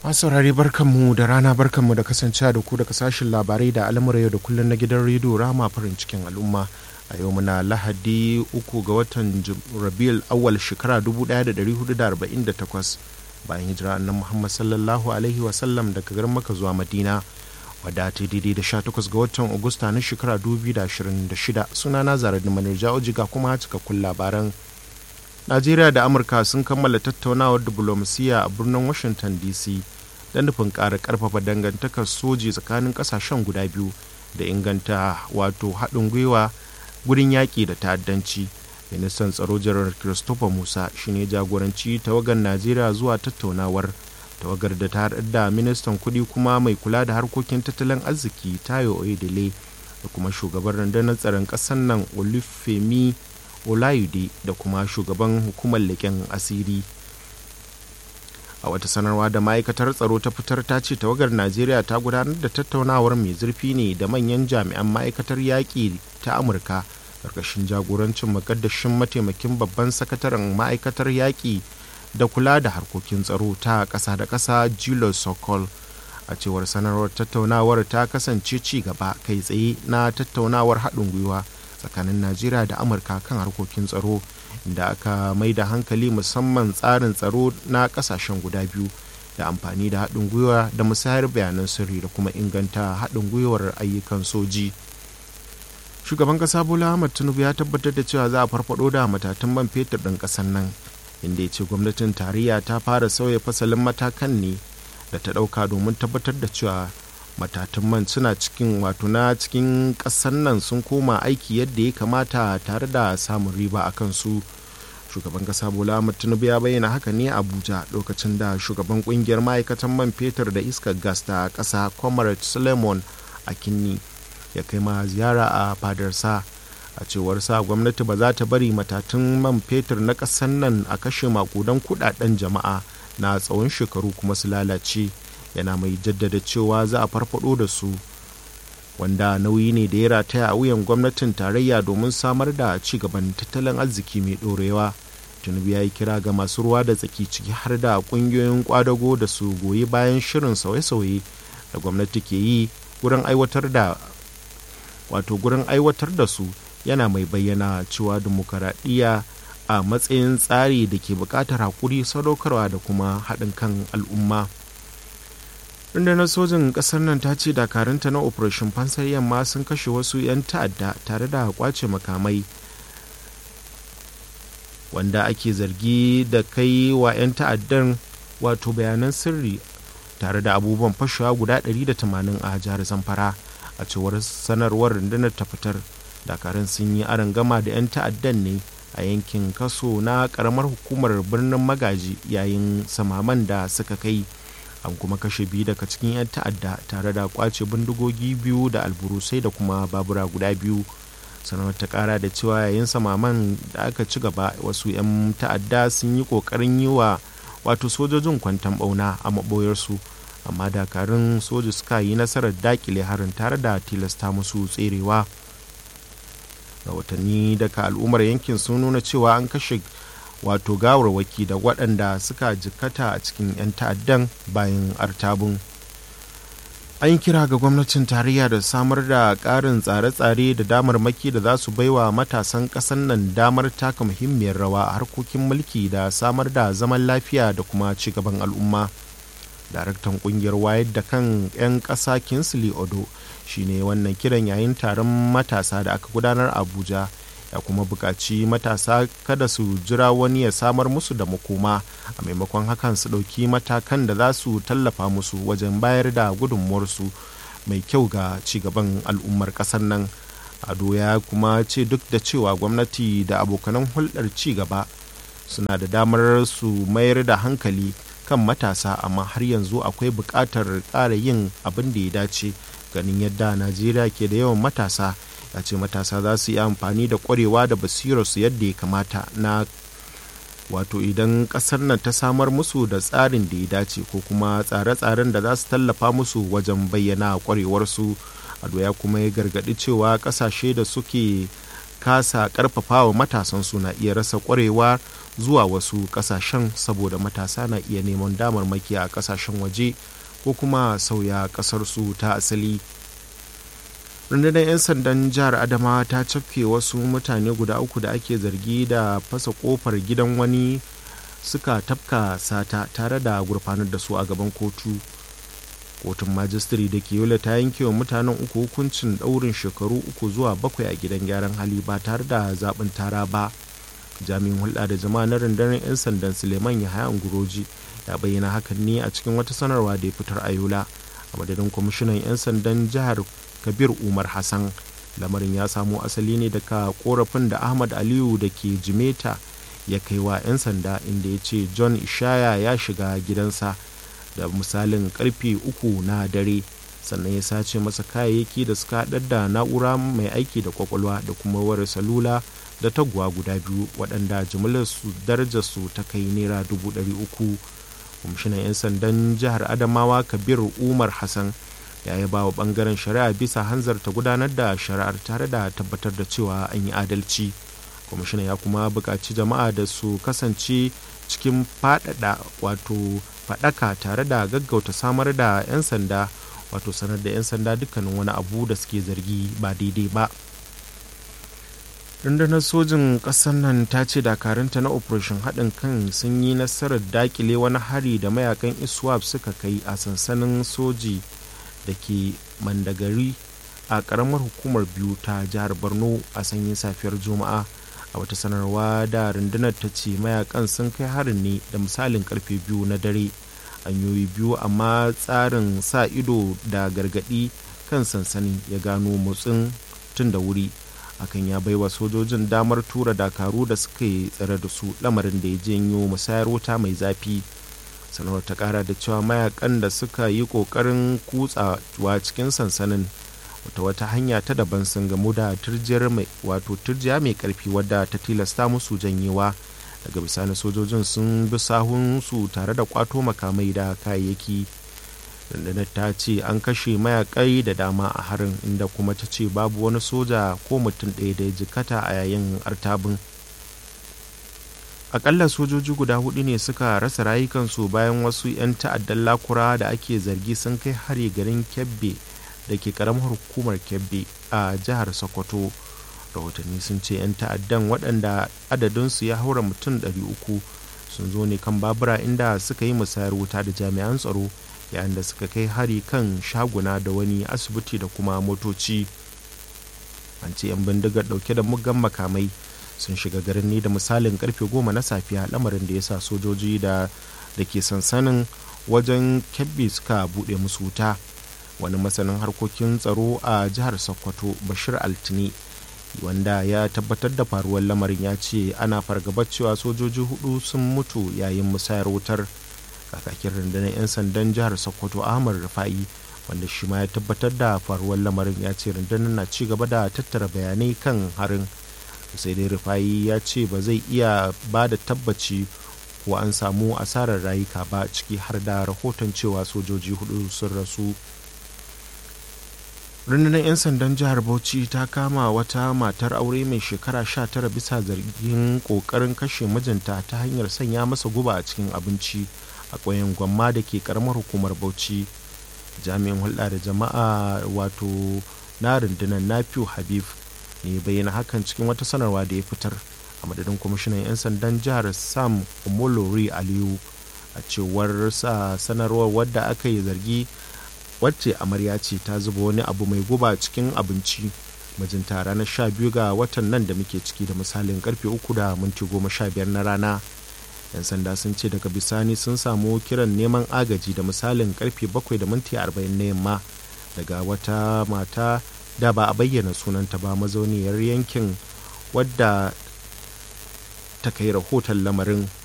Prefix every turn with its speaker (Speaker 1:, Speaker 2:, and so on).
Speaker 1: masu saurari barkanmu da rana barkanmu da kasancewa da ku daga sashen labarai da al'amura yau da kullum na gidan rediyo rama farin cikin al'umma a yau muna lahadi uku ga watan rabiul awwal shekara 1448 bayan hijira annan muhammad sallallahu alaihi wasallam daga garin maka zuwa madina wadda ta daidai da 18 ga watan agusta na shekara 2026 suna na zarar da manirja ojiga kuma cikakkun labaran najeriya da amurka sun kammala tattaunawar diplomasiya a birnin washington dc da nufin ƙara ƙarfafa dangantakar soji tsakanin ƙasashen guda biyu da inganta wato haɗin gwiwa gurin yaƙi da ta'addanci ministan tsaro janar christopher musa shine jagoranci tawagar najeriya zuwa tattaunawar tawagar da ta haɗar da ministan kuɗi kuma mai kula da harkokin tattalin arziki tayo oyedele da kuma shugaban rundunar tsaron ƙasar nan olufemi olayude da kuma shugaban hukumar leƙen asiri a wata sanarwa da ma'aikatar tsaro ta fitar ta ce tawagar najeriya ta gudanar da tattaunawar mai zurfi ne da manyan jami'an ma'aikatar yaƙi ta amurka ƙarƙashin jagorancin makaddashin mataimakin babban sakataren ma'aikatar yaƙi da kula da harkokin tsaro ta ƙasa da ƙasa julius sokol a cewar sanarwar tattaunawar ta kasance ci gaba kai tsaye na tattaunawar haɗin gwiwa tsakanin najeriya da amurka kan harkokin tsaro da aka mai da hankali musamman tsarin tsaro na kasashen guda biyu da amfani da haɗin gwiwa da musayar bayanan sirri da kuma inganta haɗin gwiwar ayyukan soji shugaban ƙasa bola ahmad tinubu ya tabbatar da cewa za a farfado da matatun man fetur ɗin ƙasar nan inda ya ce gwamnatin tarayya ta fara sauya fasalin matakan ne da ta ɗauka domin tabbatar da cewa matatun man suna cikin wato na cikin ƙasar nan sun koma aiki yadda ya kamata tare da samun riba a kansu shugaban ƙasa bola ahmad tinubu ya bayyana haka ne abuja lokacin da shugaban ƙungiyar ma'aikatan man fetur da iskar gas ta ƙasa comrade suleiman akinni ya kai ma ziyara a fadarsa a cewar sa gwamnati ba za ta bari matatun man fetur na ƙasar nan a kashe makudan kudaden jama'a na tsawon shekaru kuma su lalace yana mai jaddada cewa za a farfado da su wanda nauyi ne da ya rataya a wuyan gwamnatin tarayya domin samar da ci gaban tattalin arziki mai ɗorewa tinubu ya yi kira ga masu ruwa da tsaki ciki har da ƙungiyoyin kwadago da su goyi bayan shirin sauye-sauye da gwamnati ke yi gurin aiwatar da wato gurin aiwatar da su yana mai bayyana cewa dimokuraɗiyya a matsayin tsari da ke buƙatar haƙuri sadaukarwa da kuma haɗin kan al'umma rundunar sojin ƙasar nan ta ce dakarunta na operation fansar yamma sun kashe wasu 'yan ta'adda tare da kwace makamai wanda ake zargi da kai wa 'yan ta'addan wato bayanan sirri tare da abubuwan fashewa guda 180 a jihar zamfara a cewar sanarwar rundunar ta fitar dakarun sun yi gama da 'yan ta'addan ne a yankin kaso na karamar hukumar birnin magaji yayin samaman da suka kai an kuma kashe biyu daga cikin 'yan ta'adda tare da kwace bindigogi biyu da alburusai da kuma babura guda biyu sanarwar ta kara da cewa yayin samaman da aka ci gaba wasu 'yan ta'adda sun yi kokarin yi wa wato sojojin kwantan bauna a maboyarsu amma dakarun soja suka yi nasarar dakile harin tare da tilasta musu tserewa rahotanni daga al'ummar yankin sun nuna cewa an kashe wato gawarwaki da waɗanda suka jikkata a cikin 'yan ta'addan bayan artabun an yi kira ga gwamnatin tarayya da samar da ƙarin tsare-tsare da damarmaki da za su baiwa matasan ƙasar nan damar taka muhimmiyar rawa a harkokin mulki da samar da zaman lafiya da kuma ci gaban al'umma daraktan kungiyar wayar da kan 'yan ƙasa kinsley odo shine wannan kiran yayin taron matasa da aka gudanar abuja ya kuma buƙaci matasa kada su jira wani ya samar musu da makoma a maimakon hakan su ɗauki matakan da za su tallafa musu wajen bayar da gudunmuwarsu mai kyau ga cigaban al'ummar ƙasar nan ado ya kuma ce duk da cewa gwamnati da abokanan hulɗar cigaba suna da damar su mayar da hankali kan matasa amma har yanzu akwai buƙatar ƙara yin abin da ya dace ganin yadda najeriya ke da yawan matasa ya ce matasa za su yi amfani da ƙwarewa da basirarsu yadda ya kamata na wato idan ƙasar nan ta samar musu da tsarin da ya dace ko kuma tsare-tsaren da za su tallafa musu wajen bayyana ƙwarewarsu ado ya kuma ya gargaɗi cewa ƙasashe da suke kasa ƙarfafawa matasansu na iya rasa ƙwarewa zuwa wasu kasashen saboda matasa na iya neman damarmaki a kasashen waje ko kuma sauya kasarsu ta asali rundunar 'yan sandan jihar adamawa ta cafke wasu mutane guda uku da ake zargi da fasa kofar gidan wani suka tafka sata tare da gurfanar da su a gaban kotu kotun majistare da ke yola ta yanke wa mutanen uku hukuncin ɗaurin shekaru uku zuwa bakwai a gidan gyaran hali ba tare da zaɓin tara ba jami'in hulɗa da jama'a na rundunar 'yan sandan suleiman yahaya nguroji ya bayyana hakan ne a cikin wata sanarwa da ya fitar a yola a madadin kwamishinan 'yan sandan jihar kabir umar hassan lamarin ya samo asali ne daga korafin da ahmad aliyu da ke jimeta ya kai wa 'yan sanda inda ya ce john ishaya ya shiga gidansa da misalin karfe uku na dare sannan ya sace masa kayayyaki da suka haɗar da na'ura mai aiki da kwakwalwa da kuma wayar salula da taguwa guda biyu waɗanda jimillar su darajar su ta kai naira dubu ɗari uku kwamishinan 'yan sandan jihar adamawa kabir umar hassan ya yi ba wa ɓangaren shari'a bisa hanzarta gudanar da shari'ar tare da tabbatar da cewa an yi adalci kwamishinan ya kuma buƙaci jama'a da su kasance cikin faɗaɗa wato faɗaka tare da gaggauta samar da 'yan sanda wato sanar da 'yan sanda dukkanin wani abu da suke zargi ba daidai ba rundunar sojin ƙasar nan ta ce dakarunta na operation haɗin kan sun yi nasarar dakile wani hari da mayakan iswap suka kai a sansanin soji da ke mandagari a ƙaramar hukumar biyu ta jihar borno a sanyin safiyar juma'a a wata sanarwa da rundunar ta ce mayakan sun kai harin ne da misalin karfe biyu na dare hanyoyi biyu amma tsarin sa ido da gargadi kan sansanin ya gano motsin tun da wuri hakan ya baiwa sojojin damar tura dakaru da suka yi tsare da su lamarin da ya janyo musayar wuta mai zafi sanarwar ta kara da cewa mayakan da suka yi kokarin kutsawa cikin sansanin wata wata hanya ta daban sun gamu da turjiyar mai wato turjiya mai karfi wadda ta tilasta musu janyewa daga bisani sojojin sun bi sahun su tare da kwato makamai da kayayyaki rundunar ta ce an kashe mayakai da dama a harin inda kuma ta ce babu wani soja ko mutum ɗaya da ya jikata a yayin artabin akalla sojoji guda hudu ne suka rasa rayukansu bayan wasu 'yan ta'addan lakura da ake zargi sun kai hari garin kebbe da ke karamar hukumar kebbi a jihar sokoto rahotanni sun ce 'yan ta'addan waɗanda adadinsu ya haura mutum 300 sun zo ne kan babura inda suka yi musayar wuta da jami'an tsaro yayin da suka kai hari kan shaguna da wani asibiti da kuma motoci an ce 'yan bindigar ɗauke da muggan makamai sun shiga garin ne da misalin karfe goma na safiya lamarin da ya sa sojoji da da ke sansanin wajen kebbi suka buɗe musu wuta wani masanin harkokin tsaro a jihar sokoto bashir altini wanda ya tabbatar da faruwar lamarin ya ce ana fargabar cewa sojoji hudu sun mutu yayin musayar wutar kakakin rundunar 'yan sandan jihar sokoto ahmad rufa'i wanda shi ma ya tabbatar da faruwar lamarin ya ce rundunar na ci gaba da tattara bayanai kan harin sai dai rufa'i ya ce ba zai iya ba da tabbaci ko an samu asarar rayuka ba ciki har da rahoton cewa sojoji hudu sun rasu rundunar 'yan sandan jihar bauchi ta kama wata matar aure mai shekara 19 bisa zargin kokarin kashe mijinta ta hanyar sanya masa guba a cikin abinci a ƙauyen gwamma da ke karamar hukumar bauchi jami'in hulɗa da jama'a wato na rundunar nafiu habib ne bayyana hakan cikin wata sanarwa da ya fitar a madadin kwamishinan 'yan sandan jihar sam omolori aliyu a cewar sa sanarwar wadda aka yi zargi wacce amarya ce ta zuba wani abu mai guba cikin abinci mijinta ranar sha biyu ga watan nan da muke ciki da misalin karfe uku da minti goma sha biyar na rana yan sanda sun ce daga bisani sun samu kiran neman agaji da misalin karfe bakwai da minti arba'in na yamma daga wata mata da ba a bayyana sunanta ba mazauniyar yankin wadda ta kai rahoton lamarin